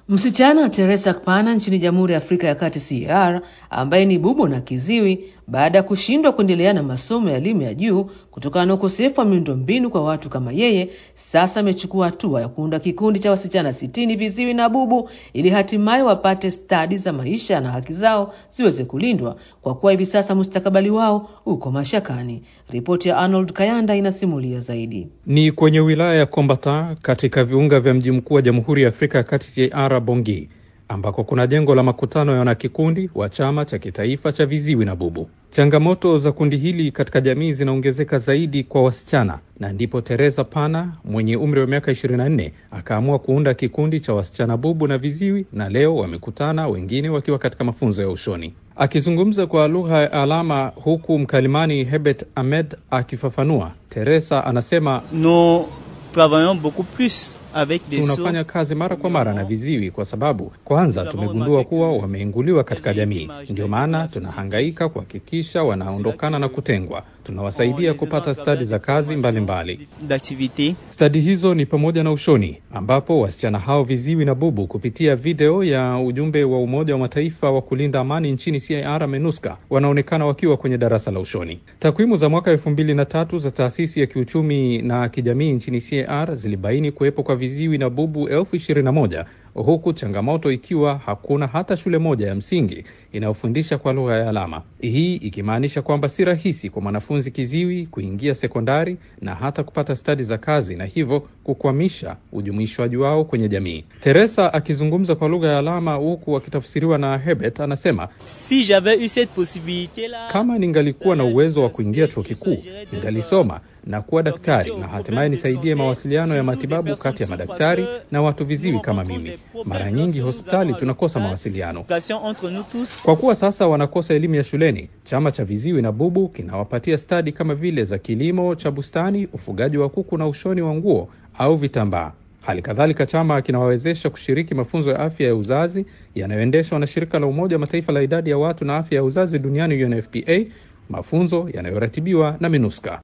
Msichana Teresa Kpana nchini Jamhuri ya Afrika ya Kati CAR, ambaye ni bubu na kiziwi, baada ya kushindwa kuendelea na masomo ya elimu ya juu kutokana na ukosefu wa miundombinu kwa watu kama yeye, sasa amechukua hatua ya kuunda kikundi cha wasichana sitini viziwi na bubu ili hatimaye wapate stadi za maisha na haki zao ziweze kulindwa, kwa kuwa hivi sasa mustakabali wao uko mashakani. Ripoti ya Arnold Kayanda inasimulia zaidi. Ni kwenye wilaya ya Kombata katika viunga vya mji mkuu wa Jamhuri ya Afrika ya Kati CAR Bongi ambako kuna jengo la makutano ya wanakikundi wa chama cha kitaifa cha viziwi na bubu. Changamoto za kundi hili katika jamii zinaongezeka zaidi kwa wasichana, na ndipo Teresa Pana mwenye umri wa miaka 24 akaamua kuunda kikundi cha wasichana bubu na viziwi, na leo wamekutana, wengine wakiwa katika mafunzo ya ushoni. Akizungumza kwa lugha ya alama, huku mkalimani Hebet Ahmed akifafanua, Teresa anasema Nous travaillons beaucoup plus avec des tunafanya kazi mara kwa mara na viziwi kwa sababu kwanza tumegundua kuwa wameinguliwa katika jamii. Ndio maana tunahangaika kuhakikisha wanaondokana na kutengwa. Tunawasaidia kupata stadi za kazi mbalimbali. d'activités. Stadi hizo ni pamoja na ushoni, ambapo wasichana hao viziwi na bubu kupitia video ya ujumbe wa Umoja wa Mataifa wa kulinda amani nchini CAR MINUSCA wanaonekana wakiwa kwenye darasa la ushoni. Takwimu za mwaka elfu mbili na tatu za taasisi ya kiuchumi na kijamii nchini CAR zilibaini kuwepo kwa viziwi na bubu elfu ishirini na moja huku changamoto ikiwa hakuna hata shule moja ya msingi inayofundisha kwa lugha ya alama, hii ikimaanisha kwamba si rahisi kwa mwanafunzi kiziwi kuingia sekondari na hata kupata stadi za kazi, na hivyo kukwamisha ujumuishwaji wao kwenye jamii. Teresa akizungumza kwa lugha ya alama huku akitafsiriwa na Hebet anasema, Si j'avais eu cette possibilité là, kama ningalikuwa na uwezo wa kuingia chuo kikuu ningalisoma na kuwa daktari na hatimaye nisaidie mawasiliano ya matibabu kati ya madaktari na watu viziwi kama mimi. Mara nyingi hospitali tunakosa mawasiliano. entre nous tous Kwa kuwa sasa wanakosa elimu ya shuleni, chama cha viziwi na bubu kinawapatia stadi kama vile za kilimo cha bustani, ufugaji wa kuku na ushoni wa nguo au vitambaa. Hali kadhalika chama kinawawezesha kushiriki mafunzo ya afya ya uzazi yanayoendeshwa na shirika la Umoja wa Mataifa la idadi ya watu na afya ya uzazi duniani UNFPA, mafunzo yanayoratibiwa na MINUSCA.